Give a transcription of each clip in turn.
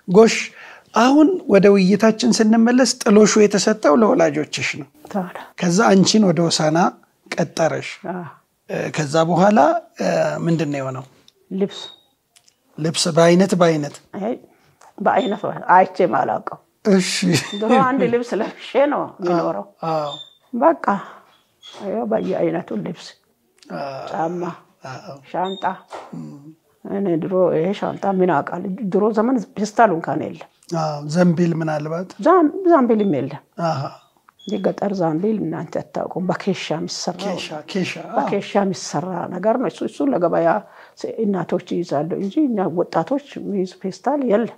ጎሽ አሁን ወደ ውይይታችን ስንመለስ ጥሎሹ የተሰጠው ለወላጆችሽ ነው። ታዲያ ከዛ አንቺን ወደ ሆሳና ቀጠረሽ። አዎ፣ እ፣ ከዛ በኋላ እ፣ ምንድን ነው የሆነው? ልብስ ልብስ በአይነት በአይነት አይ፣ በአይነት አይቼም አላውቀው። እሺ። ድሮ አንድ ልብስ ለብሼ ነው የሚኖረው። አዎ፣ በቃ ይኸው በየአይነቱ ልብስ፣ አዎ፣ ጫማ፣ አዎ። ሻንጣ። እኔ ድሮ ይሄ ሻንጣ ምን አውቃለሁ። ድሮ ዘመን ፔስታል እንኳን የለም፣ አዎ፣ ዘንቢል ምናልባት ዛም- ዛምቢልም የለም። አሃ፣ የገጠር ዛምቢል እናንተ አታውቁም። በኬሻ የሚሰራ ኬሻ ኬሻ አዎ። በኬሻ የሚሰራ ነገር ነው። እሱ እሱን ለገበያ ስ- እናቶች ይይዛሉ እንጂ እኛ ወጣቶች የሚይዝ ፔስታል የለም።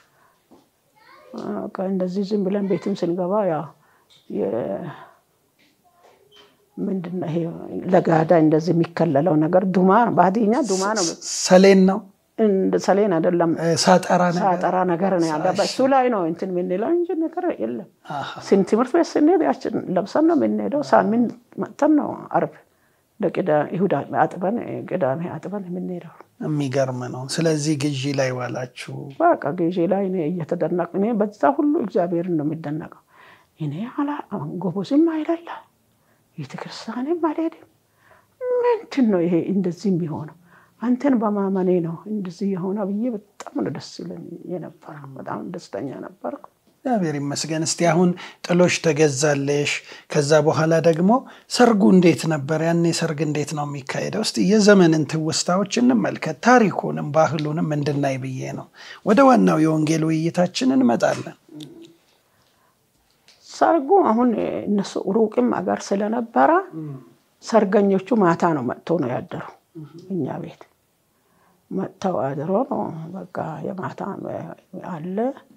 በቃ እንደዚህ ዝም ብለን ቤትም ስንገባ ያው የ- ምንድን ነው ይሄ ለጋዳ እንደዚህ የሚከለለው ነገር ዱማ ነው። በሀዲኛ ዱማ ነው። ሰሌን ነው እንደ ሰሌን አይደለም፣ እ፣ ሳጠራ ነገር ሳጠራ ነገር ነው ያለ። በእሱ ላይ ነው እንትን የምንለው እንጂ ነገር የለም። አሃ፣ ስን ትምህርት ቤት ስንሄድ ያችን ለብሰን ነው የምንሄደው። ሳምንት መጥተን ነው አርብ ለቅዳ ይሁዳ አጥበን ቅዳሜ አጥበን የምንሄደው። የሚገርም ነው። ስለዚህ ግዢ ላይ ዋላችሁ። በቃ ጊዜ ላይ እኔ እየተደነቅ እኔ በዛ ሁሉ እግዚአብሔርን ነው የሚደነቀው። እኔ አላ ጎበዝም አይደለ ቤተክርስቲያንም አልሄድም። ምንድን ነው ይሄ እንደዚህ የሚሆነው? አንተን በማመኔ ነው እንደዚህ የሆነ ብዬ በጣም ነው ደስ ይለኝ የነበረ። በጣም ደስተኛ ነበርኩ። እግዚአብሔር ይመስገን። እስቲ አሁን ጥሎሽ ተገዛለሽ። ከዛ በኋላ ደግሞ ሰርጉ እንዴት ነበር? ያኔ ሰርግ እንዴት ነው የሚካሄደው? እስቲ የዘመንን ትውስታዎች እንመልከት፣ ታሪኩንም ባህሉንም እንድናይ ብዬ ነው። ወደ ዋናው የወንጌል ውይይታችን እንመጣለን። ሰርጉ አሁን እነሱ ሩቅም አገር ስለነበረ ሰርገኞቹ ማታ ነው መጥቶ ነው ያደሩ እኛ ቤት መጥተው አድሮ ነው በቃ የማታ አለ።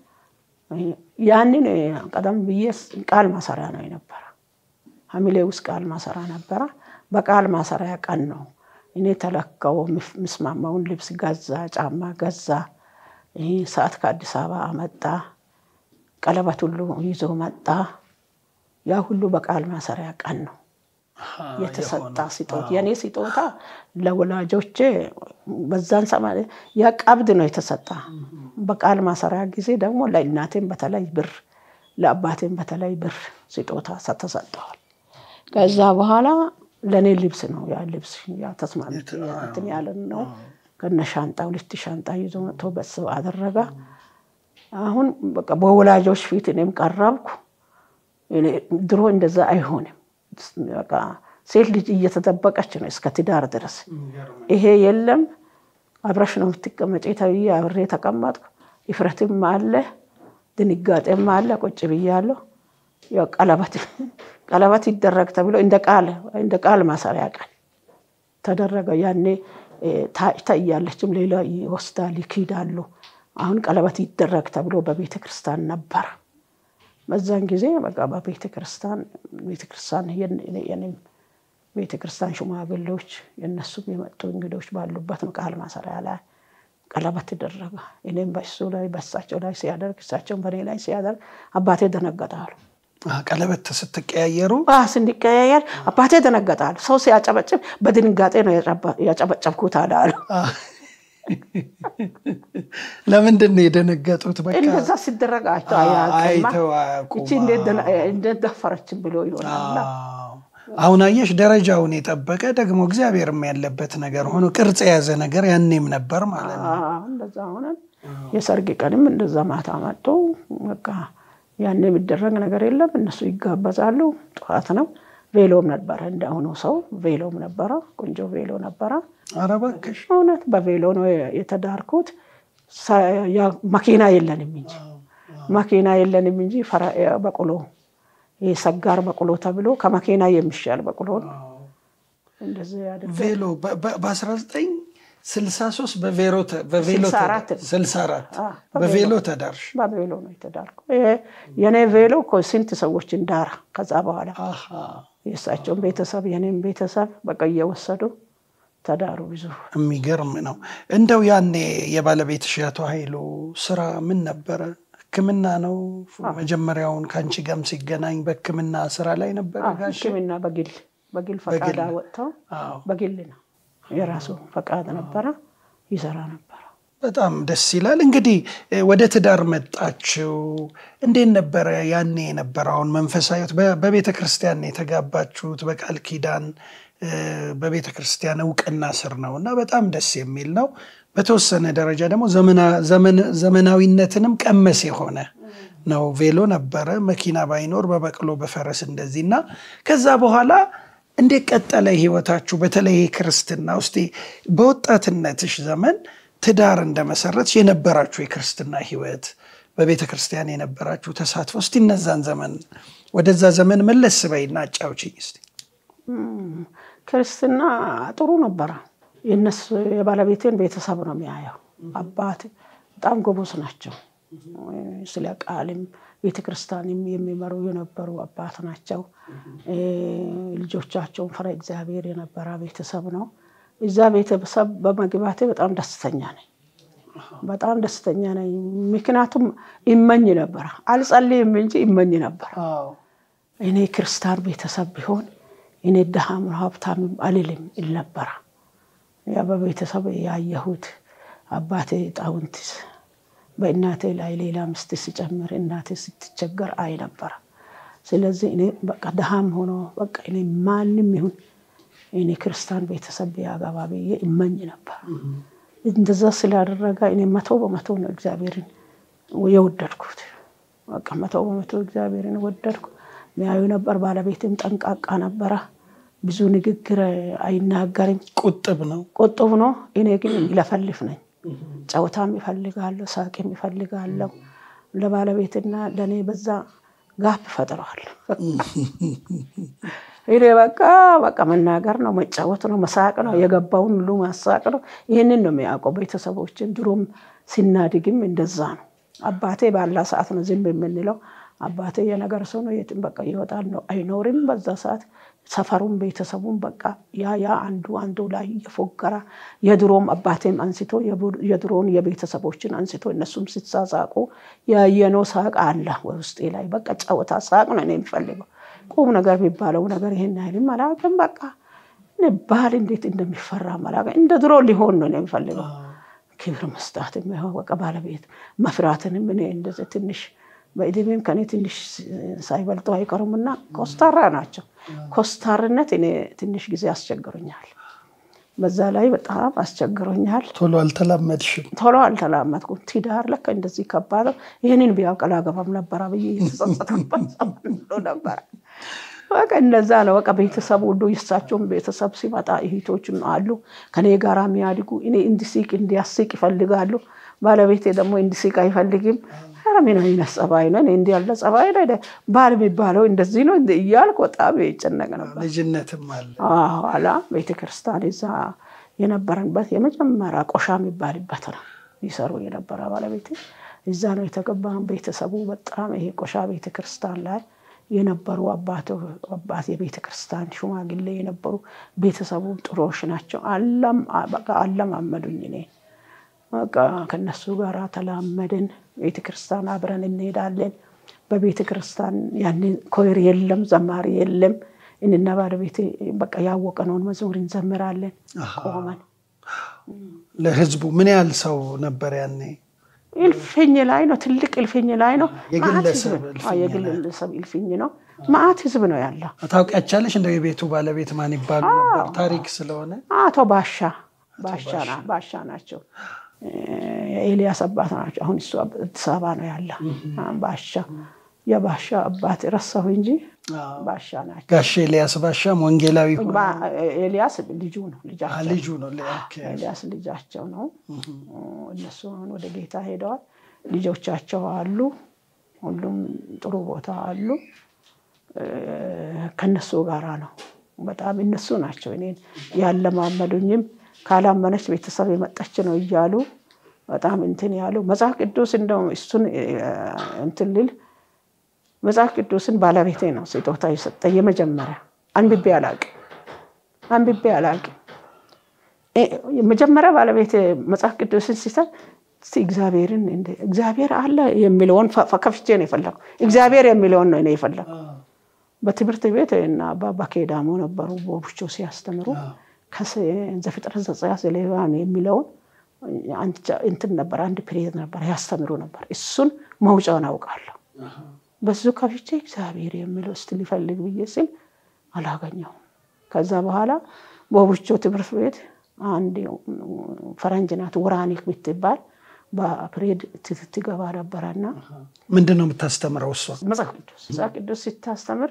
ያንን ቀደም ብዬ ቃል ማሰሪያ ነው የነበረ ሐምሌ ውስጥ ቃል ማሰሪያ ነበረ። በቃል ማሰሪያ ቀን ነው እኔ ተለካው ምስማማውን ልብስ ገዛ፣ ጫማ ገዛ፣ ሰዓት ከአዲስ አበባ አመጣ፣ ቀለበት ሁሉ ይዞ መጣ። ያ ሁሉ በቃል ማሰሪያ ቀን ነው የተሰጣ ስጦታ። የኔ ስጦታ ለወላጆቼ በዛን ሰማ ያ ቀብድ ነው የተሰጣ። በቃል ማሰሪያ ጊዜ ደግሞ ለእናቴም በተለይ ብር፣ ለአባቴም በተለይ ብር ስጦታ ተሰጠዋል። ከዛ በኋላ ለእኔ ልብስ ነው ያ ልብስ ያ ተስማምት እንትን ያለን ነው ከነ ሻንጣ ሁለት ሻንጣ ይዞ መጥቶ በሰው አደረገ። አሁን በቃ በወላጆች ፊት እኔም ቀረብኩ። ድሮ እንደዛ አይሆንም። በቃ ሴት ልጅ እየተጠበቀች ነው እስከ ትዳር ድረስ። ይሄ የለም አብረሽ ነው የምትቀመጪ ተብዬ አብሬ ተቀመጥኩ። ይፍረትም አለ ድንጋጤም አለ። ቁጭ ብያለሁ። ቀለበት ቀለበት ይደረግ ተብሎ እንደ ቃል እንደ ቃል ማሰሪያ ቀን ተደረገ። ያኔ ታጭታ እያለችም ሌላ ይወስዳል ይክዳሉ። አሁን ቀለበት ይደረግ ተብሎ በቤተ ክርስቲያን ነበር። በዛን ጊዜ በቃ በቤተ ክርስቲያን ቤተ ክርስቲያን የኔም ቤተ ክርስቲያን ሽማግሌዎች የእነሱም የመጡ እንግዶች ባሉበት ነው ቃል ማሰሪያ ላይ ቀለበት ተደረገ። እኔም በሱ ላይ በሳቸው ላይ ሲያደርግ እሳቸውን በእኔ ላይ ሲያደርግ አባቴ ደነገጣሉ። ቀለበት ስትቀያየሩ ስንቀያየር አባቴ ደነገጣሉ። ሰው ሲያጨበጭብ በድንጋጤ ነው ያጨበጨብኩት አላሉ። ለምንድን ነው የደነገጡት? በቃ እንደዛ ሲደረግ አይተው አይተው አያውቁም። እቺ እንዴት ደፈረችን ብሎ ይሆናል። አሁን አየሽ፣ ደረጃውን የጠበቀ ደግሞ እግዚአብሔርም ያለበት ነገር ሆኖ ቅርጽ የያዘ ነገር ያኔም ነበር ማለት ነው። እንደዛ ሆነን የሰርግ ቀንም እንደዛ ማታ መጡ። በቃ ያኔ የሚደረግ ነገር የለም። እነሱ ይጋበዛሉ። ጠዋት ነው። ቬሎም ነበረ፣ እንደአሁኑ ሰው ቬሎም ነበረ። ቆንጆ ቬሎ ነበረ። ኧረ እባክሽ እውነት በቬሎ ነው የተዳርኩት። መኪና የለንም እንጂ መኪና የለንም እንጂ በቆሎ ይህ ሰጋር በቆሎ ተብሎ ከመኪና የሚሻል በቆሎ ነው። እንደዚህ ያደርጋል። ቬሎ በ1963 በቬሎ በቬሎ 64 በቬሎ ተዳርሽ? በቬሎ ነው የተዳርኩ። የኔ ቬሎ እኮ ስንት ሰዎችን ዳራ። ከዛ በኋላ የእሳቸውን ቤተሰብ የኔም ቤተሰብ በቃ እየወሰዱ ተዳሩ። ብዙ የሚገርም ነው። እንደው ያኔ የባለቤትሽ አቶ ኃይሉ ስራ ምን ነበረ? ሕክምና ነው? መጀመሪያውን ከአንቺ ጋርም ሲገናኝ በሕክምና ስራ ላይ ነበረ? ጋሽ ሕክምና በግል በግል ፈቃድ ወጥተው በግል ነው የራሱ ፈቃድ ነበረ፣ ይሰራ ነበረ። በጣም ደስ ይላል። እንግዲህ ወደ ትዳር መጣችው። እንዴት ነበረ ያኔ የነበረውን መንፈሳዊት? በቤተ ክርስቲያን የተጋባችሁት በቃል ኪዳን በቤተ ክርስቲያን እውቅና ስር ነው እና በጣም ደስ የሚል ነው። በተወሰነ ደረጃ ደግሞ ዘመናዊነትንም ቀመስ የሆነ ነው። ቬሎ ነበረ፣ መኪና ባይኖር በበቅሎ በፈረስ እንደዚህ እና ከዛ በኋላ እንዴት ቀጠለ ህይወታችሁ? በተለይ ክርስትና ውስጥ በወጣትነትሽ ዘመን ትዳር እንደመሰረትሽ የነበራችሁ የክርስትና ህይወት በቤተ ክርስቲያን የነበራችሁ ተሳትፎ እስቲ እነዛን ዘመን ወደዛ ዘመን መለስ በይና አጫውችኝ እስቲ። ክርስትና ጥሩ ነበረ። የነሱ የባለቤቴን ቤተሰብ ነው የሚያየው። አባት በጣም ጎበዝ ናቸው። ስለ ቃልም ቤተክርስቲያንም የሚመሩ የነበሩ አባት ናቸው። ልጆቻቸውን ፈረ እግዚአብሔር የነበረ ቤተሰብ ነው። እዛ ቤተሰብ በመግባቴ በጣም ደስተኛ ነኝ። በጣም ደስተኛ ነኝ። ምክንያቱም ይመኝ ነበረ፣ አልጸልይም እንጂ ይመኝ ነበረ። እኔ ክርስቲያን ቤተሰብ ቢሆን እኔ ድሃም ሀብታምም አልልም il ነበረ። ያ በቤተሰብ ያየሁት አባቴ ጣውንት በእናቴ ላይ ሌላ ምስት ሲጨምር እናቴ ስትቸገር አይ ነበረ። ስለዚህ እኔ በቃ ድሃም ሆኖ በቃ እኔ ማንም ይሁን እኔ ክርስቲያን ቤተሰብ ቢያገባ ብዬ እመኝ ነበር። እንደዛ ስላደረገ እኔ መቶ በመቶ ነው እግዚአብሔርን የወደድኩት። በቃ መቶ በመቶ እግዚአብሔርን ወደድኩ። ሚያዩ ነበር። ባለቤትም ጠንቃቃ ነበረ። ብዙ ንግግር አይናገርም። ቁጥብ ነው። ቁጥብ ነው። እኔ ግን ይለፈልፍ ነኝ። ጨውታም ይፈልጋለሁ፣ ሳቅም ይፈልጋለሁ። ለባለቤትና ለእኔ በዛ ጋፕ ፈጥረዋል። እኔ በቃ በቃ መናገር ነው፣ መጫወት ነው፣ መሳቅ ነው፣ የገባውን ሁሉ ማሳቅ ነው። ይህንን ነው የሚያውቀው ቤተሰቦችን። ድሮም ሲናድግም እንደዛ ነው። አባቴ ባላ ሰዓት ነው ዝም የምንለው። አባቴ የነገር ሰው ነው። የትም በቃ ይወጣል ነው አይኖርም። በዛ ሰዓት ሰፈሩን ቤተሰቡን በቃ ያ ያ አንዱ አንዱ ላይ የፎገራ የድሮም አባቴም አንስቶ የድሮውን የቤተሰቦችን አንስቶ እነሱም ሲሳሳቁ ያየነው ሳቅ አለ ውስጤ ላይ በቃ ጨዋታ ሳቅ ነው እኔ የሚፈልገው። ቁም ነገር የሚባለው ነገር ይሄን ያህልም አላውቅም። በቃ ባል እንዴት እንደሚፈራ አላውቅም። እንደ ድሮ ሊሆን ነው እኔ የሚፈልገው። ክብር መስጣትም በቃ ባለቤት መፍራትንም እኔ እንደዚህ ትንሽ በእድሜም ከኔ ትንሽ ሳይበልጡ አይቀሩም እና ኮስታራ ናቸው። ኮስታርነት እኔ ትንሽ ጊዜ አስቸግሮኛል። በዛ ላይ በጣም አስቸግሮኛል። ቶሎ አልተላመድሽም? ቶሎ አልተላመድኩም። ትዳር ለካ እንደዚህ ከባድ ነው። ይህንን ቢያውቅ አላገባም ነበረ ብዬ የተጸጸተበት ዘመን ነበረ። በቃ እንደዛ ነው። በቃ ቤተሰብ ሁሉ የእሳቸውን ቤተሰብ ሲመጣ እህቶችም አሉ ከኔ ጋር የሚያድጉ እኔ እንዲስቅ እንዲያስቅ ይፈልጋሉ። ባለቤቴ ደግሞ እንዲስቅ አይፈልግም። ምን አይነት ጸባይ ነው? እንዲ ያለ ጸባይ ነው ባል የሚባለው እንደዚህ ነው እያልኩ በጣም ይጨነቅ ነበር። ልጅነትም አለ። ኋላ ቤተክርስቲያን እዛ የነበረንበት የመጀመሪያ ቆሻ የሚባልበት ነው ይሰሩ የነበረ ባለቤቴ እዛ ነው የተገባ። ቤተሰቡ በጣም ይሄ ቆሻ ቤተክርስቲያን ላይ የነበሩ አባት የቤተ ክርስቲያን ሽማግሌ የነበሩ ቤተሰቡ ጥሩዎች ናቸው። አለማመዱኝ እኔ በቃ ከነሱ ጋር ተላመድን። ቤተ ክርስቲያን አብረን እንሄዳለን። በቤተ ክርስቲያን ያንን ኮይር የለም፣ ዘማሪ የለም። እኔና ባለቤቴ በቃ ያወቀነውን መዝሙር እንዘምራለን ቆመን። ለህዝቡ ምን ያህል ሰው ነበር ያኔ? እልፍኝ ላይ ነው፣ ትልቅ እልፍኝ ላይ ነው። የግለሰብ የግለሰብ እልፍኝ ነው። ማአት ህዝብ ነው ያለው። ታውቂያቻለሽ? እንደው የቤቱ ባለቤት ማን ይባሉ ነበር? ታሪክ ስለሆነ አቶ ባሻ ባሻ ናቸው። የኤልያስ አባት ናቸው። አሁን እሱ አዲስ አበባ ነው ያለ። ባሻ የባሻ አባት ረሳሁ እንጂ ባሻ ናቸው። ጋሽ ኤልያስ ባሻም ወንጌላዊ ኤልያስ ልጁ ነው ልጃቸው ልጁ ነው። ኤልያስ ልጃቸው ነው። እነሱ አሁን ወደ ጌታ ሄደዋል። ልጆቻቸው አሉ። ሁሉም ጥሩ ቦታ አሉ። ከነሱ ጋራ ነው። በጣም እነሱ ናቸው እኔን ያለማመዱኝም ካላመነች ቤተሰብ የመጣች ነው እያሉ በጣም እንትን ያሉ መጽሐፍ ቅዱስ እንደውም እሱን እንትን ልል መጽሐፍ ቅዱስን ባለቤቴ ነው ስጦታ የሰጠኝ የመጀመሪያ አንብቤ አላቅም አንብቤ አላቅም። መጀመሪያ ባለቤቴ መጽሐፍ ቅዱስን ሲሰጥ እግዚአብሔርን እግዚአብሔር አለ የሚለውን ከፍቼ ነው የፈለገው። እግዚአብሔር የሚለውን ነው እኔ የፈለገው። በትምህርት ቤት እና አባባ ኬዳሞ ነበሩ ቦብቾ ሲያስተምሩ ዘፍጥረት ዘጸአት ዘሌዋውያን የሚለውን እንትን ነበር፣ አንድ ፒሪየድ ነበር ያስተምሩ ነበር። እሱን መውጫውን አውቃለሁ። በዙ ከፍቼ እግዚአብሔር የሚለው እስቲ ሊፈልግ ብዬ ስል አላገኘሁም። ከዛ በኋላ በቡቾ ትምህርት ቤት አንድ ፈረንጅ ናት ወራኒክ የምትባል በፕሬድ ትገባ ነበረና ምንድን ነው የምታስተምረው እሷ? መጽሐፍ ቅዱስ መጽሐፍ ቅዱስ ስታስተምር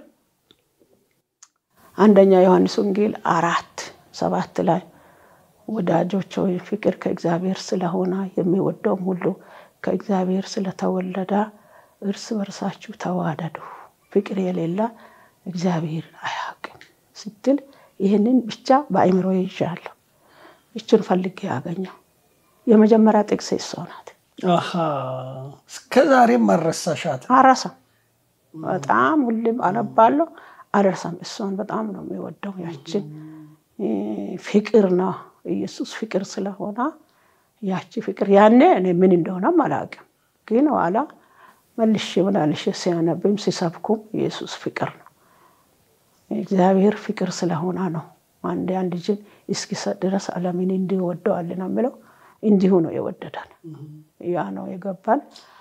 አንደኛ ዮሐንስ ወንጌል አራት ሰባት ላይ ወዳጆች ሆይ ፍቅር ከእግዚአብሔር ስለሆነ የሚወደውም ሁሉ ከእግዚአብሔር ስለተወለደ እርስ በርሳችሁ ተዋደዱ፣ ፍቅር የሌለ እግዚአብሔር አያውቅም ስትል ይህንን ብቻ በአእምሮ ይዣለሁ። ይችን ፈልጌ ያገኘው የመጀመሪያ ጥቅስ እሷ ናት። እስከ ዛሬም አልረሳሻት? አረሳም። በጣም ሁሌም አነባለሁ፣ አልረሳም። እሷን በጣም ነው የሚወደው። ያችን ፍቅር ነው ኢየሱስ ፍቅር ስለሆነ ያቺ ፍቅር ያኔ እኔ ምን እንደሆነም አላውቅም፣ ግን ኋላ መልሼ መላልሼ ሲያነብም ሲሰብኩም ኢየሱስ ፍቅር ነው እግዚአብሔር ፍቅር ስለሆነ ነው አንድ አንድ ልጅን እስኪሰጥ ድረስ ዓለምን እንዲወደዋል ነው የሚለው። እንዲሁ ነው የወደዳን። ያ ነው የገባን።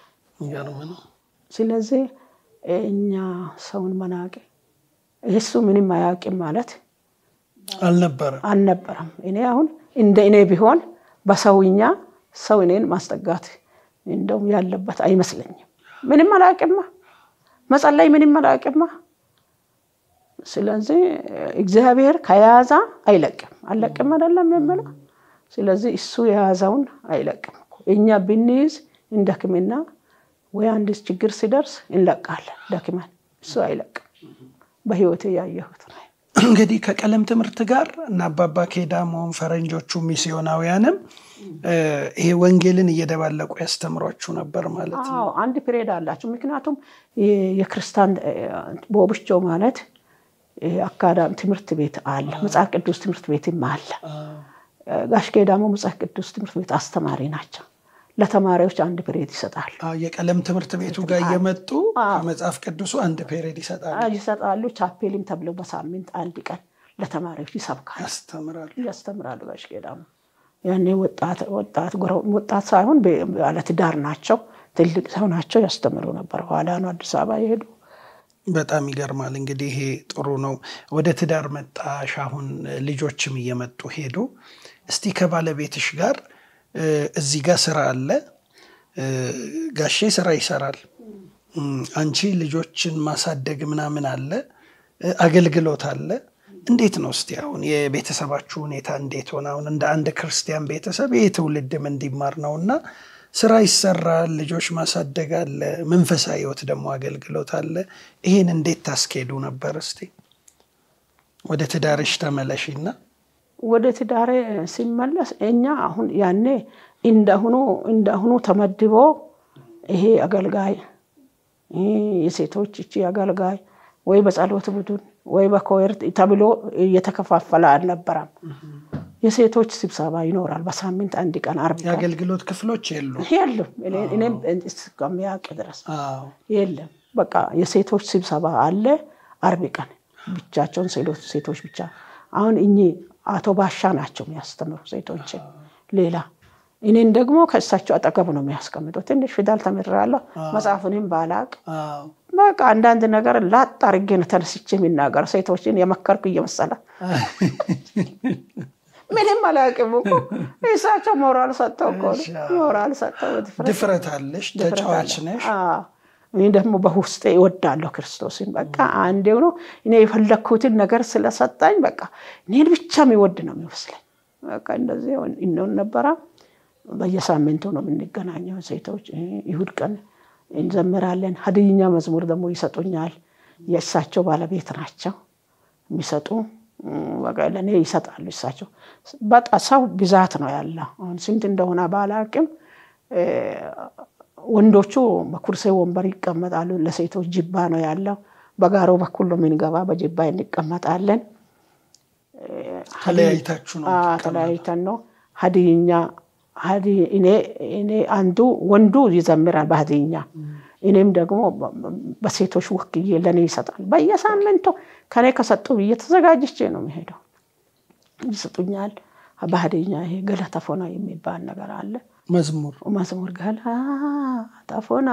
ስለዚህ እኛ ሰውን መናቅ እሱ ምንም አያውቅም ማለት አልነበረም አልነበረም። እኔ አሁን እንደ እኔ ቢሆን በሰውኛ ሰው እኔን ማስጠጋት እንደውም ያለበት አይመስለኝም። ምንም አላውቅማ፣ መጸለይ ምንም አላውቅማ። ስለዚህ እግዚአብሔር ከያዛ አይለቅም። አለቅም አይደለም የምለው። ስለዚህ እሱ የያዘውን አይለቅም። እኛ ብንይዝ እንደክምና ወይ አንድ ችግር ሲደርስ እንለቃለን ደክመን፣ እሱ አይለቅም። በህይወት ያየሁት ነው። እንግዲህ ከቀለም ትምህርት ጋር እና አባባ ኬዳሞም ፈረንጆቹ ሚስዮናውያንም ይሄ ወንጌልን እየደባለቁ ያስተምሯችሁ ነበር ማለት ነው። አዎ አንድ ፒሬድ አላቸው። ምክንያቱም የክርስቲያን ቦብቾ ማለት አካዳሚ ትምህርት ቤት አለ፣ መጽሐፍ ቅዱስ ትምህርት ቤትም አለ። ጋሽ ኬዳሞ መጽሐፍ ቅዱስ ትምህርት ቤት አስተማሪ ናቸው። ለተማሪዎች አንድ ፔሬድ ይሰጣሉ የቀለም ትምህርት ቤቱ ጋር እየመጡ ከመጽሐፍ ቅዱሱ አንድ ፔሬድ ይሰጣሉ ይሰጣሉ። ቻፔልም ተብለው በሳምንት አንድ ቀን ለተማሪዎች ይሰብካሉ፣ ያስተምራሉ። ያስተምራሉ። ጋሽ ኬዳሞ ያኔ ወጣት ሳይሆን ባለትዳር ናቸው፣ ትልቅ ሰው ናቸው። ያስተምሩ ነበር። ኋላ ነው አዲስ አበባ የሄዱ። በጣም ይገርማል። እንግዲህ ይሄ ጥሩ ነው። ወደ ትዳር መጣሽ፣ አሁን ልጆችም እየመጡ ሄዱ። እስቲ ከባለቤትሽ ጋር እዚህ ጋር ስራ አለ፣ ጋሼ ስራ ይሰራል፣ አንቺ ልጆችን ማሳደግ ምናምን አለ፣ አገልግሎት አለ። እንዴት ነው እስቲ አሁን የቤተሰባችሁ ሁኔታ እንዴት ሆነ? አሁን እንደ አንድ ክርስቲያን ቤተሰብ ይህ ትውልድም እንዲማር ነው እና ስራ ይሰራል፣ ልጆች ማሳደግ አለ፣ መንፈሳዊ ህይወት ደግሞ አገልግሎት አለ። ይሄን እንዴት ታስኬዱ ነበር? እስቲ ወደ ትዳርሽ ተመለሽና ወደ ትዳሬ ሲመለስ እኛ አሁን ያኔ እንደሁኑ እንደሁኑ ተመድቦ ይሄ አገልጋይ የሴቶች እቺ አገልጋይ ወይ በጸሎት ቡድን ወይ በኮየር ተብሎ እየተከፋፈለ አልነበረም። የሴቶች ስብሰባ ይኖራል በሳምንት አንድ ቀን አርብ ቀን የአገልግሎት ክፍሎች የሉ የለም። እኔም እስከሚያውቅ ድረስ የለም። በቃ የሴቶች ስብሰባ አለ አርብ ቀን ብቻቸውን ሴቶች ብቻ። አሁን እኚህ አቶ ባሻ ናቸው የሚያስተምሩ ሴቶችን። ሌላ እኔን ደግሞ ከእሳቸው አጠገብ ነው የሚያስቀምጠው። ትንሽ ፊደል ተምሬያለሁ መጽሐፉንም ባላቅ በቃ አንዳንድ ነገር ላጥ አድርጌ ነው ተነስቼ የሚናገር ሴቶችን የመከርኩ እየመሰለ ምንም አላውቅም እኮ እሳቸው ሞራል ሰጠው እኮ ሞራል ሰጠው። ድፍረት አለሽ፣ ተጫዋች ነሽ። እኔ ደግሞ በውስጤ እወዳለሁ ክርስቶስን። በቃ አንዴው ነው እኔ የፈለግኩትን ነገር ስለሰጣኝ በቃ እኔን ብቻ የሚወድ ነው የሚመስለኝ። በቃ እንደዚህ እንሆን ነበረ። በየሳምንቱ ነው የምንገናኘው ሴቶች። ይሁድ ቀን እንዘምራለን። ሀድይኛ መዝሙር ደግሞ ይሰጡኛል። የእሳቸው ባለቤት ናቸው የሚሰጡ ለእኔ ይሰጣሉ። እሳቸው በጣም ሰው ብዛት ነው ያለው። አሁን ስንት እንደሆነ ባላቅም ወንዶቹ በኩርሴ ወንበር ይቀመጣሉ። ለሴቶች ጅባ ነው ያለው። በጋሮ በኩል ነው የምንገባ። በጅባ እንቀመጣለን። ተለያይታችሁ ነው? ተለያይተን ነው ሀድይኛ እኔ አንዱ ወንዱ ይዘምራል በሀድይኛ እኔም ደግሞ በሴቶች ወክዬ ለእኔ ይሰጣል። በየሳምንቱ ከኔ ከሰጡ ብዬ ተዘጋጅቼ ነው የሚሄደው። ይሰጡኛል። ባህደኛ ይሄ ገለታ ፎና የሚባል ነገር አለ። መዝሙር መዝሙር ገለታ ፎና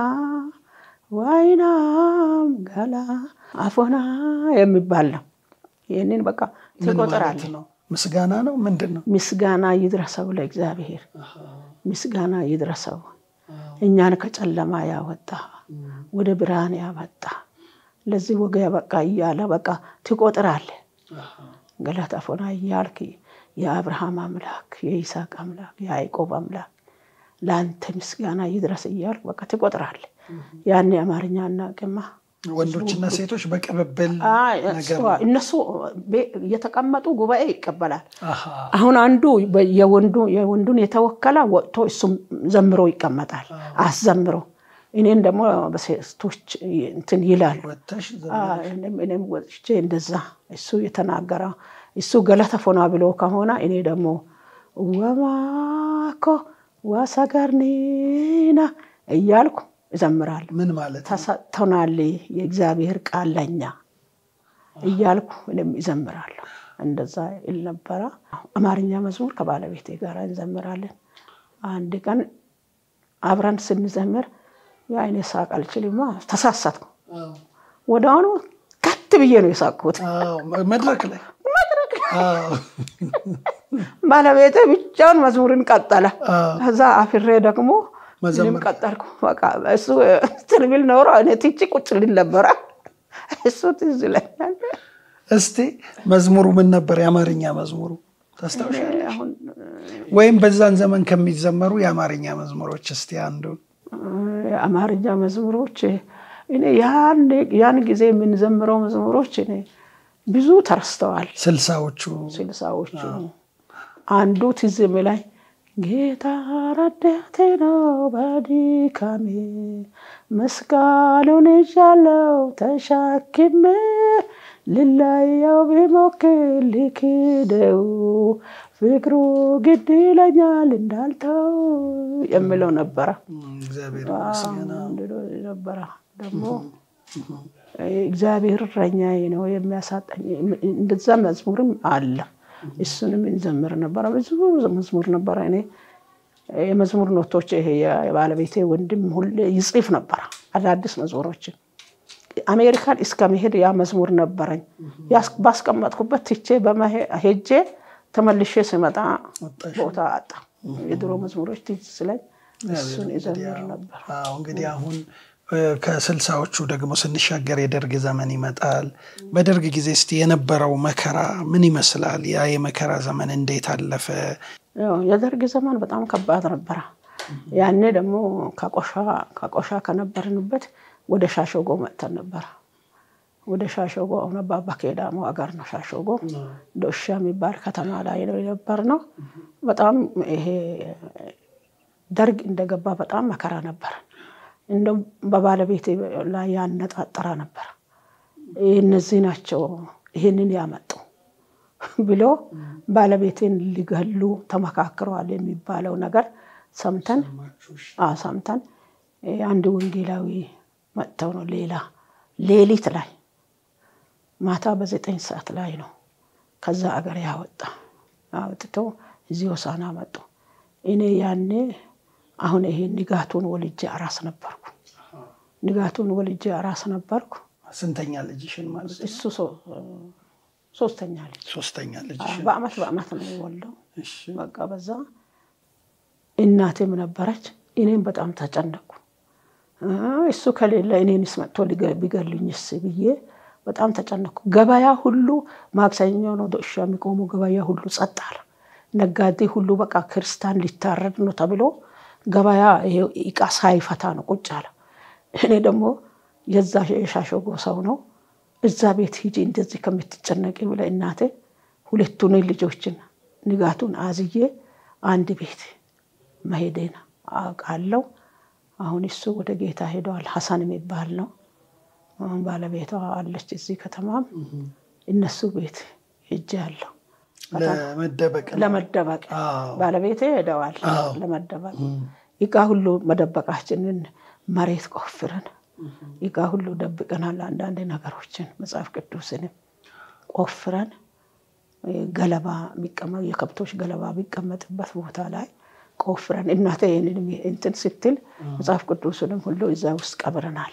ዋይናም ገላ አፎና የሚባል ነው። ይህንን በቃ ምን ማለት ትቆጥራለህ። ነው? ምስጋና ነው ምንድን ነው? ምስጋና ይድረሰው ለእግዚአብሔር፣ ምስጋና ይድረሰው እኛን ከጨለማ ያወጣ ወደ ብርሃን ያመጣ ለዚህ ወገ ያበቃ እያለ በቃ ትቆጥራለህ። ገለታ ፎና እያልክ የአብርሃም አምላክ የይስሐቅ አምላክ የያዕቆብ አምላክ ለአንተ ምስጋና ይድረስ እያልክ በቃ ትቆጥራለህ። ያን የአማርኛ አናውቅማ። ወንዶችና ሴቶች በቅብብል አይ፣ ነገር እሷ- እነሱ ቤ- እየተቀመጡ ጉባኤ ይቀበላል። አሃ፣ አሁን አንዱ በ- የወንዱ- የወንዱን የተወከለ ወጥቶ እሱም ዘምሮ ይቀመጣል። አስዘምሮ እኔን ደግሞ በሴቶች እንትን ይላሉ። ወተሽ አ፣ እኔም እኔም ወጥቼ እንደዛ እሱ የተናገረ እሱ ገለተ ፎና ብሎ ከሆነ እኔ ደግሞ ወማኮ ዋሰገርኒና እያልኩ እዘምራለሁ። ምን ማለት ነው? ተሰጥቶናል የእግዚአብሔር ቃል ለኛ እያልኩ እኔም ይዘምራለሁ። እንደዛ ይል ነበረ። አማርኛ መዝሙር ከባለቤቴ ጋር እንዘምራለን። አንድ ቀን አብረን ስንዘምር የአይኔ ሳቅ አልችልማ፣ ተሳሳትኩ። ወደ አሁኑ ከት ብዬ ነው የሳቅሁት። አዎ፣ መድረክ ላይ አዎ፣ ባለቤቴ ብቻውን መዝሙርን ቀጠለ። አዎ። ከዛ አፍሬ ደግሞ መዘመር። እኔም ቀጠልኩ። በቃ እሱ እንትን ቢል ኖሮ እኔ ትቼ ቁጭ ልል ነበረ። እሱ ትዝ ይለኛል። እስቲ መዝሙሩ ምን ነበር? የአማርኛ መዝሙሩ ታስታውሻለሽ? አሁን ወይም በዛን ዘመን ከሚዘመሩ የአማርኛ መዝሙሮች እስቲ አንዱን የአማርኛ መዝሙሮች እኔ ያን ያን ጊዜ የምንዘምረው መዝሙሮች እኔ ብዙ ተረስተዋል። ስልሳዎቹ ስልሳዎቹ አንዱ ትዝ የሚለኝ ጌታ ረዳቴ ነው በድካሜ መስቀሉን ይዣለው ተሸክሜ ልለየው ቢሞክር ልክደው ፍቅሩ ግድ ይለኛል እንዳልተው የሚለው ነበረ። እግዚአብሔር ይመስገን። እንድሎ ነበረ ደግሞ እግዚአብሔር እረኛዬ ነው የሚያሳጣኝ። እንደዛ መዝሙርም አለ። እሱንም እንዘምር ነበረ። ብዙ መዝሙር ነበረ። እኔ የመዝሙር ኖቶች ይሄ የባለቤቴ ወንድም ሁሌ ይጽፍ ነበረ አዳዲስ መዝሙሮችን። አሜሪካን እስከ መሄድ ያ መዝሙር ነበረኝ። ያስ- ባስቀመጥኩበት ትቼ በመሄ- ሄጄ ተመልሼ ስመጣ ቦታ አጣ። የድሮ መዝሙሮች ትዝ ስለኝ እሱን ይዘምር ነበር። አዎ እንግዲህ አሁን እ፣ ከስልሳዎቹ ደግሞ ስንሻገር የደርግ ዘመን ይመጣል። በደርግ ጊዜ እስቲ የነበረው መከራ ምን ይመስላል? ያ የመከራ ዘመን እንዴት አለፈ? ያው የደርግ ዘመን በጣም ከባድ ነበረ። ያኔ ደግሞ ከቆሻ ከቆሻ ከነበርንበት ወደ ሻሾጎ መጥተን ነበረ። ወደ ሻሾጎ አሁን አባባ ኬዳሞ አገር ነው። ሻሾጎ ዶሻ የሚባል ከተማ ላይ ነው የነበር ነው። በጣም ይሄ ደርግ እንደገባ በጣም መከራ ነበር። እንደውም በባለቤቴ ላይ ያነጣጠረ ነበር። እነዚህ ናቸው ይህንን ያመጡ ብሎ ባለቤቴን ሊገሉ ተመካክረዋል የሚባለው ነገር ሰምተን አዎ ሰምተን አንድ ወንጌላዊ መጥተው ነው ሌላ ሌሊት ላይ ማታ በዘጠኝ ሰዓት ላይ ነው ከዛ አገር ያወጣ አውጥቶ እዚህ ሆሳና መጡ። እኔ ያኔ አሁን ይሄ ንጋቱን ወልጄ አራስ ነበርኩ። ንጋቱን ወልጄ አራስ ነበርኩ። ስንተኛ ልጅሽን ማለት ነው? እሱ ሶ- ሶስተኛ ልጅ ሶስተኛ ልጅሽን። በአመት በአመት ነው የወልደው። እሺ። በቃ በዛ እናቴም ነበረች። እኔም በጣም ተጨነቅኩ። አ፣ እሱ ከሌለ እኔንስ መጥቶ ሊገ- ቢገሉኝስ ብዬ በጣም ተጨነቅኩ። ገበያ ሁሉ ማክሰኞ ነው ዶሻ የሚቆሙ ገበያ ሁሉ ጸጥ አለ። ነጋዴ ሁሉ በቃ ክርስቲያን ሊታረድ ነው ተብሎ ገበያ ይሄ እቃ ሳይፈታ ነው ቁጭ አለ። እኔ ደግሞ የዛ የሻሸጎ ሰው ነው እዛ ቤት ሂጂ እንደዚህ ከምትጨነቂ ብለ እናቴ ሁለቱን ልጆችን ንጋቱን አዝዬ አንድ ቤት መሄዴን አውቃለሁ። አሁን እሱ ወደ ጌታ ሄደዋል። ሀሰን የሚባል ነው። አሁን ባለቤቷ አለች እዚህ ከተማም እነሱ ቤት ሄጄ አለሁ ለመደበቅ ነው። ለመደበቅ አዎ። ባለቤቴ ሄደዋል አዎ። ለመደበቅ እቃ ሁሉ መደበቃችንን መሬት ቆፍረን እቃ ሁሉ ደብቀናል። አንዳንድ ነገሮችን መጽሐፍ ቅዱስንም ቆፍረን ገለባ የከብቶች ገለባ ቢቀመጥበት ቦታ ላይ ቆፍረን እናቴ ይህንን እንትን ስትል መጽሐፍ ቅዱስንም ሁሉ እዛ ውስጥ ቀብረናል።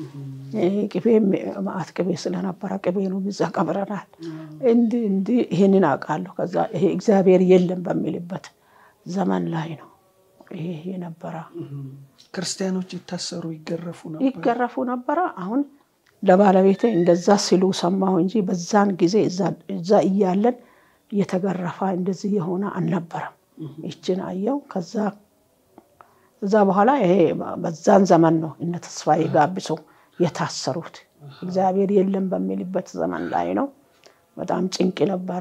ቅቤ ማአት ቅቤ ስለነበረ ቅቤንም እዛ ቀብረናል። እንዲህ እንዲህ ይህንን አውቃለሁ። ከዛ ይሄ እግዚአብሔር የለም በሚልበት ዘመን ላይ ነው ይሄ የነበረ። ክርስቲያኖች ይታሰሩ ይገረፉ ነበር ይገረፉ ነበረ። አሁን ለባለቤቴ እንደዛ ሲሉ ሰማሁ እንጂ በዛን ጊዜ እዛ እያለን እየተገረፋ እንደዚህ የሆነ አልነበረም። ይችን አየው። ከዛ እዛ በኋላ ይሄ በዛን ዘመን ነው እነ ተስፋዬ ጋቢሶ የታሰሩት። እግዚአብሔር የለም በሚልበት ዘመን ላይ ነው። በጣም ጭንቅ ነበረ።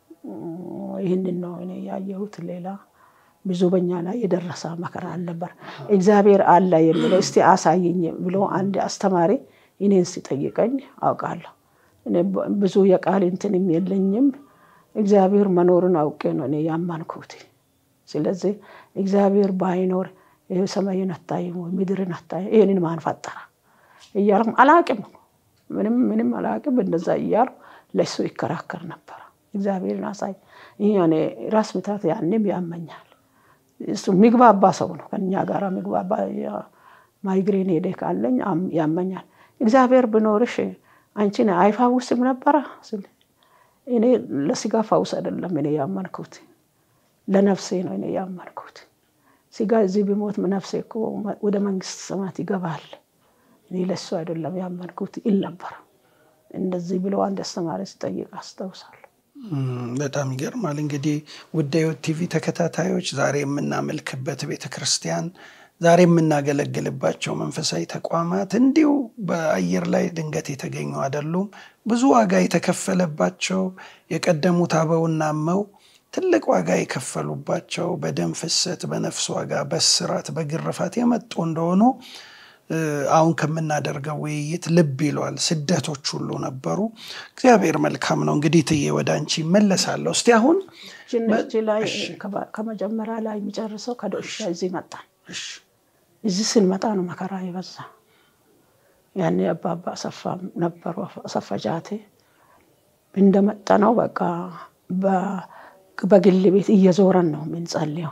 ይህንን ነው እኔ ያየሁት። ሌላ ብዙ በኛ ላይ የደረሰ መከራ አልነበር። እግዚአብሔር አለ የሚለው እስቲ አሳየኝ ብሎ አንድ አስተማሪ እኔን ሲጠይቀኝ አውቃለሁ። ብዙ የቃል እንትንም የለኝም። እግዚአብሔር መኖርን አውቄ ነው እኔ ያማንኩት። ስለዚህ እግዚአብሔር ባይኖር ይህ ሰማይን አታይም ወይ ምድርን አታይም፣ ይህንን ማን ፈጠረ እያልኩም አላቅም፣ ምንም ምንም አላቅም። እንደዛ እያልኩ ለእሱ ይከራከር ነበረ። እግዚአብሔርን አሳይ። እኔ ራስ ምታት ያንም ያመኛል። እሱ የሚግባባ ሰው ነው ከኛ ጋር የሚግባባ ማይግሬን ሄደ ካለኝ ያመኛል። እግዚአብሔር ብኖርሽ አንቺን አይፋውስም ነበረ ስል እኔ ለስጋ ፈውስ አይደለም እኔ ያመንኩት ለነፍሴ ነው እኔ ያመንኩት። ስጋ እዚህ ቢሞት ነፍሴ እኮ ወደ መንግስት ሰማት ይገባል። እኔ ለሱ አይደለም ያመንኩት ይል ነበር። እንደዚህ ብሎ አንድ አስተማሪ ሲጠይቅ አስታውሳለሁ። በጣም ይገርማል። እንግዲህ ውድ ሕይወት ቲቪ ተከታታዮች ዛሬ የምናመልክበት ቤተ ክርስቲያን ዛሬ የምናገለግልባቸው መንፈሳዊ ተቋማት እንዲሁ በአየር ላይ ድንገት የተገኙ አይደሉም። ብዙ ዋጋ የተከፈለባቸው የቀደሙት አበውና እመው ትልቅ ዋጋ የከፈሉባቸው በደም ፍሰት፣ በነፍስ ዋጋ፣ በስራት፣ በግርፋት የመጡ እንደሆኑ አሁን ከምናደርገው ውይይት ልብ ይሏል። ስደቶች ሁሉ ነበሩ። እግዚአብሔር መልካም ነው። እንግዲህ ትዬ ወደ አንቺ መለሳለሁ። እስቲ አሁን ጅንጅ ላይ ከመጀመሪያ ላይ የሚጨርሰው ከዶሻ እዚህ መጣን። እዚህ ስንመጣ ነው መከራ የበዛ። ያኔ አባባ አሰፋ ነበሩ፣ አሰፋ ጃቴ እንደመጣ ነው በቃ በግል ቤት እየዞረን ነው የምንጸልየው።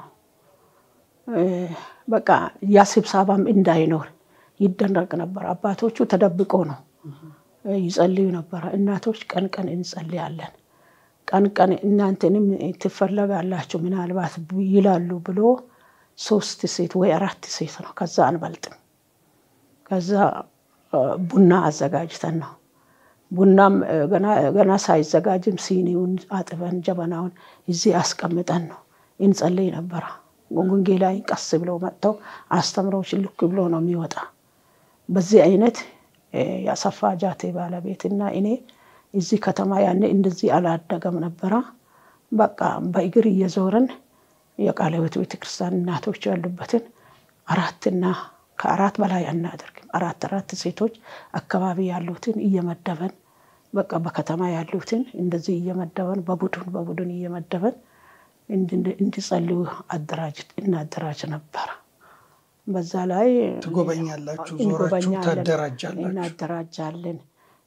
በቃ ያ ስብሰባም እንዳይኖር ይደረግ ነበር። አባቶቹ ተደብቆ ነው ይጸልዩ ነበረ። እናቶች ቀን ቀን እንጸልያለን፣ ቀን ቀን እናንተንም ትፈለጋላችሁ ምናልባት ይላሉ ብሎ ሶስት ሴት ወይ አራት ሴት ነው፣ ከዛ አንበልጥም። ከዛ ቡና አዘጋጅተን ነው ቡናም ገና ሳይዘጋጅም ሲኒውን አጥበን ጀበናውን እዚህ አስቀምጠን ነው እንጸልይ ነበረ። ጉንጌ ላይ ቀስ ብለው መጥተው አስተምረው ልክ ብሎ ነው የሚወጣ። በዚህ አይነት የአሰፋ ጃቴ ባለቤትና እኔ እዚህ ከተማ ያኔ እንደዚህ አላደገም ነበረ። በቃ በእግር እየዞረን የቃለ ሕይወት ቤተክርስቲያን እናቶች ያሉበትን አራትና ከአራት በላይ አናደርግም። አራት አራት ሴቶች አካባቢ ያሉትን እየመደበን በቃ በከተማ ያሉትን እንደዚህ እየመደበን በቡድን በቡድን እየመደበን እንዲጸልዩ እናደራጅ ነበረ። በዛ ላይ ትጎበኛላችሁ፣ ዞራችሁ ታደራጃላችሁ፣ እናደራጃለን።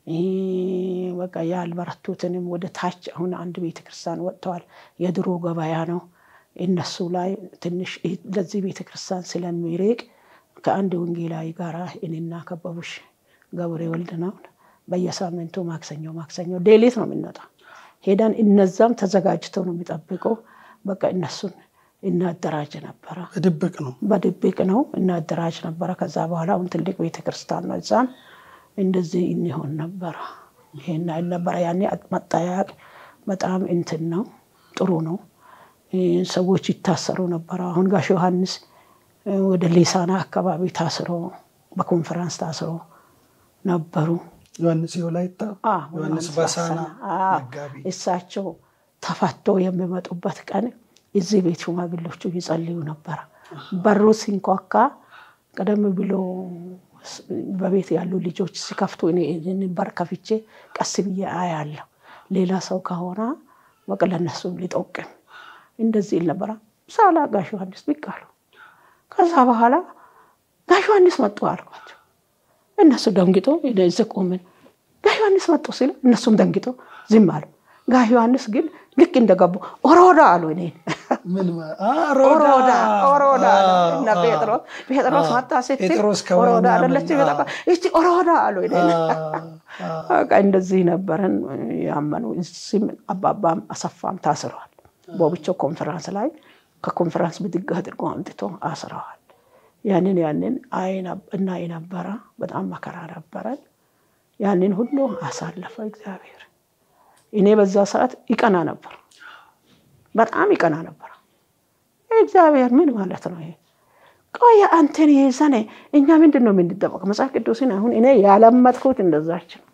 በቃ ያልበረቱትንም ወደ ታች አሁን አንድ ቤተክርስቲያን ወጥተዋል። የድሮ ገበያ ነው። እነሱ ላይ ትንሽ ለዚህ ቤተክርስቲያን ስለሚርቅ ከአንድ ወንጌላዊ ጋር እኔና ከበቡሽ ገብሬ ወልድ ነው በየሳምንቱ ማክሰኞ ማክሰኞ ሌሊት ነው የምንወጣ ሄደን እነዛም ተዘጋጅተው ነው የሚጠብቀው። በቃ እነሱን እናደራጅ ነበረ። በድብቅ ነው በድብቅ ነው እናደራጅ ነበረ። ከዛ በኋላ አሁን ትልቅ ቤተክርስቲያን ነው። እዛም እንደዚህ እንሆን ነበረ። ይሄን አይል ነበረ። ያኔ መጠያቅ በጣም እንትን ነው፣ ጥሩ ነው። ሰዎች ይታሰሩ ነበረ። አሁን ጋሽ ዮሐንስ ወደ ሊሳና አካባቢ ታስሮ በኮንፈረንስ ታስሮ ነበሩ። ዮሐንስ የወላይታ ዮሐንስ ባሳና መጋቢ እሳቸው ተፈቶ የሚመጡበት ቀን እዚህ ቤት ሽማግሌዎቹ ይጸልዩ ነበረ። በሩ ሲንኳካ ቀደም ብሎ በቤት ያሉ ልጆች ሲከፍቱ እኔ በር ከፍቼ ቀስ ብዬ አያለሁ። ሌላ ሰው ከሆነ በቃ ለእነሱም ሊጠቅም እንደዚህ ይል ነበረ። ሳላ ጋሽ ዮሐንስ ብቅ አሉ። ከዛ በኋላ ጋሽ ዮሐንስ መጡ አልኳቸው። እነሱ ደንግጦ እዚህ ቆምን። ጋሽ ዮሐንስ መጡ ሲሉ እነሱም ደንግጦ ዝም አሉ። ጋሽ ዮሐንስ ግን ልክ እንደገቡ ኦሮዳ አሉ እኔን ምን ማ- አ፣ ኦሮዳ ሮዳ ኦሮዳ አሉ እና አ፣ ጴጥሮስ ጴጥሮስ መጣ ስትል ጴጥሮስ ከወይን ኦሮዳ ያመጣ። አደለች በጣም እቺ ኦሮዳ አሉ እኔን አ፣ አ፣ በቃ እንደዚህ ነበረን ያመኑ። እዚህም አባባም አሰፋም ታስረዋል። በብቻ ኮንፈረንስ ላይ ከኮንፈረንስ ብድግ አድርጎ አምጥቶ አስረዋል። ያንን ያንን እናይ ነበረ። በጣም መከራ ነበረን። ያንን ሁሉ አሳለፈ እግዚአብሔር። እኔ በዛ ሰዓት ይቀና ነበር፣ በጣም ይቀና ነበር። እግዚአብሔር ምን ማለት ነው ይሄ? ቆይ አንተን ይዘን እኛ ምንድን ነው የምንጠበቅ? መጽሐፍ ቅዱስን አሁን እኔ ያለመጥኩት እንደዛች ነው።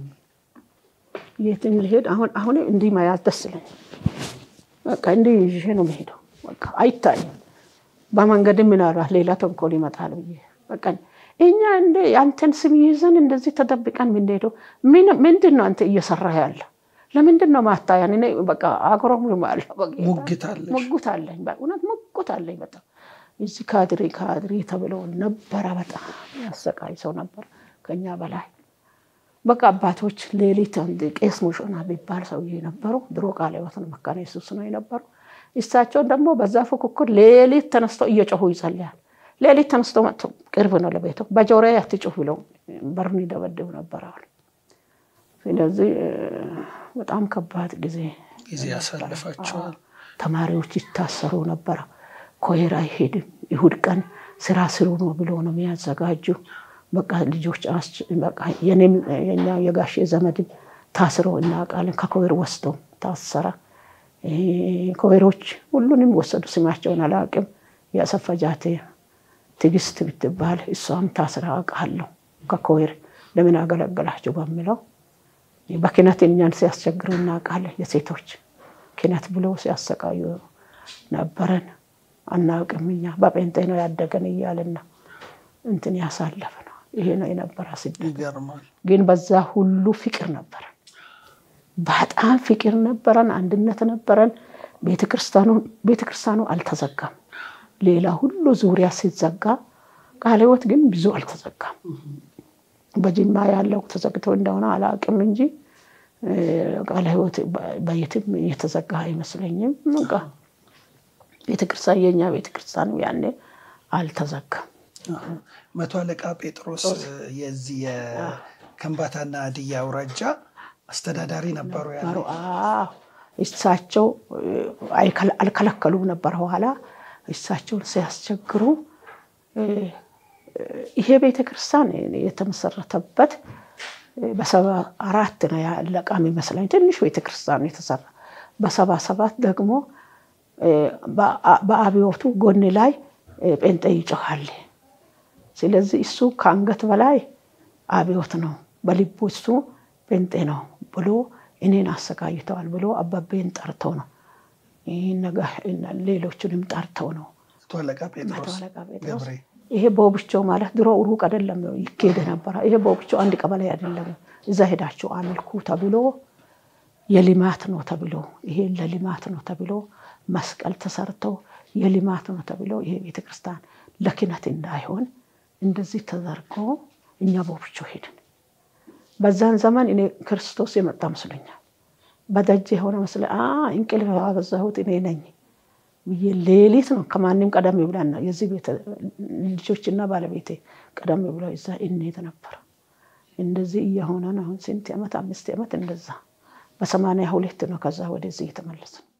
የትን ልሄድ አሁን አሁን እንዲህ መያዝ ደስ ይለኛል። በቃ እንዲህ ይዤ ነው የምሄደው። በቃ አይታይም። በመንገድም ምናልባት ሌላ ተንኮል ይመጣል ብዬ በቃ እኛ እንደ አንተን ስም ይዘን እንደዚህ ተደብቀን የምንሄደው ምንድን ነው? አንተ እየሰራ ያለ ለምንድን ነው ማታያን? እኔ በቃ አግሮም አለ ሙግት አለሽ? ሙጉት አለኝ፣ በእውነት ሙጉት አለኝ። በጣም እዚህ ካድሬ ካድሬ ተብሎ ነበረ። በጣም ያሰቃይ ሰው ነበር ከኛ በላይ በቃ አባቶች ሌሊት አንድ ቄስ ሙሾና የሚባል ሰውዬ ነበሩ። ድሮ ቃለ ሕይወት ነው መካነ ኢየሱስ ነው የነበሩ። እሳቸውን ደግሞ በዛ ፉክክር ሌሊት ተነስተው እየጮሁ ይጸልያል። ሌሊት ተነስቶ መጥቶ ቅርብ ነው ለቤቱ በጆሮ አትጩህ ብለው በርን ይደበድቡ ነበር አሉ። ስለዚህ በጣም ከባድ ጊዜ ጊዜ ያሳልፋቸዋል። ተማሪዎች ይታሰሩ ነበረ። ኮሄር አይሄድም። ይሁድ ቀን ስራ ስሩ ነው ብሎ ነው የሚያዘጋጁ። በቃ ልጆች የኔም የኛ የጋሼ ዘመድም ታስሮ እናውቃለን። ከኮሄር ወስዶ ታሰረ። ኮሄሮች ሁሉንም ወሰዱ። ስማቸውን አላውቅም። የአሰፈጃቴ ትዕግስት ብትባል እሷም ታስራ አውቃለሁ። ከኮሄር ለምን አገለገላችሁ በሚለው በኪነት እኛን ሲያስቸግሩ እናውቃለን። የሴቶች ኪነት ብሎ ሲያሰቃዩ ነበረን። አናውቅም እኛ በጴንጤ ነው ያደገን እያልን ነው እንትን ያሳለፍ ነው። ይሄ ነው የነበረ ስደት። ይገርማል። ግን በዛ ሁሉ ፍቅር ነበረን፣ በጣም ፍቅር ነበረን፣ አንድነት ነበረን። ቤተክርስቲያኑ አልተዘጋም። ሌላ ሁሉ ዙሪያ ሲዘጋ ቃለ ሕይወት ግን ብዙ አልተዘጋም። በጅማ ያለው ተዘግቶ እንደሆነ አላውቅም እንጂ ቃለ ሕይወት በየትም የተዘጋ አይመስለኝም። በቃ ቤተክርስቲያን የኛ ቤተክርስቲያን ያኔ አልተዘጋም። መቶ አለቃ ጴጥሮስ የዚህ የከምባታና ሀዲያ አውራጃ አስተዳዳሪ ነበሩ። ያኔ እሳቸው አልከለከሉም ነበር። ኋላ እሳቸውን ሲያስቸግሩ ይሄ ቤተክርስቲያን የተመሰረተበት በሰባ አራት ነው ያለቃም ይመስለኝ ትንሽ ቤተክርስቲያን የተሰራ በሰባ ሰባት ደግሞ በአብዮቱ ጎን ላይ ጴንጤ ይጮኻል። ስለዚህ እሱ ከአንገት በላይ አብዮት ነው፣ በልቡ እሱ ጴንጤ ነው ብሎ እኔን አሰቃይተዋል ብሎ አባቤን ጠርተው ነው ሌሎቹንም ጠርተው ነው መቶ አለቃ መቶ ጴጥሮስ አለቃ ጴጥሮስ ገብሬ ይሄ ቦብቾ ማለት ድሮ ሩቅ አይደለም ይኬድ ነበረ። ይሄ ቦብቾ አንድ ቀበሌ አይደለም። እዛ ሄዳችሁ አመልኩ ተብሎ የልማት ነው ተብሎ ይሄ ለልማት ነው ተብሎ መስቀል ተሰርተው የልማት ነው ተብሎ ይሄ ቤተክርስቲያን ለኪነት እንዳይሆን እንደዚህ ተዘርጎ እኛ ቦብቾ ሄድን። በዛን ዘመን እኔ ክርስቶስ የመጣ መስሎኛል። በደጅ የሆነ መስለ እንቅልፍ ያበዛሁት እኔ ነኝ ብዬ ሌሊት ነው ከማንም ቀደም ብለን ነው የዚህ ቤተ ልጆችና ባለቤቴ ቀደም ብለው እዛ እንሄድ ነበር። እንደዚህ እየሆነ ነው። አሁን ስንት ዓመት አምስት ዓመት እንደዛ በሰማንያ ሁለት ነው ከዛ ወደዚህ የተመለስን።